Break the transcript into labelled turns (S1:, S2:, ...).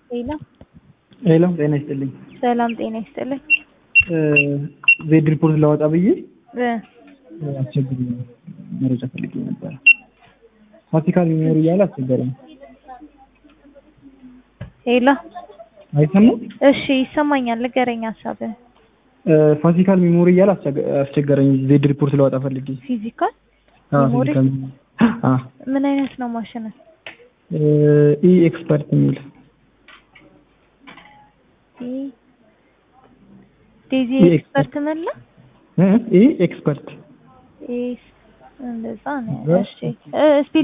S1: ሄሎ
S2: ሄሎ ጤና ይስጥልኝ።
S1: ሰላም ጤና ይስጥልኝ።
S2: ዜድ ሪፖርት ላወጣ ብዬ
S1: እ
S2: አስቸግሪ መረጃ ፈልጌ ነበረ። ፋሲካል ሚሞሪ እያለ አስቸገረኝ።
S1: ሄሎ
S2: አይሰማም?
S1: እሺ ይሰማኛል። ንገረኝ ሀሳብህን።
S2: ፋሲካል ሚሞሪ እያለ አስቸገ- አስቸገረኝ። ዜድ ሪፖርት ላወጣ ፈልጌ
S1: ፊዚካል
S2: አዎ፣
S1: ሚሞሪ?
S2: ፊዚካል ሚሞሪ። አዎ
S1: ምን አይነት ነው ማሽን?
S2: ኢ ኤክስፐርት የሚል
S1: ዴዚ
S2: ይህ
S1: ኤክስፐርት ምን ነው?
S2: እ ኢ ኤክስፐርት
S1: ኤስ እንደዛ ነው። እሺ እ ስፒል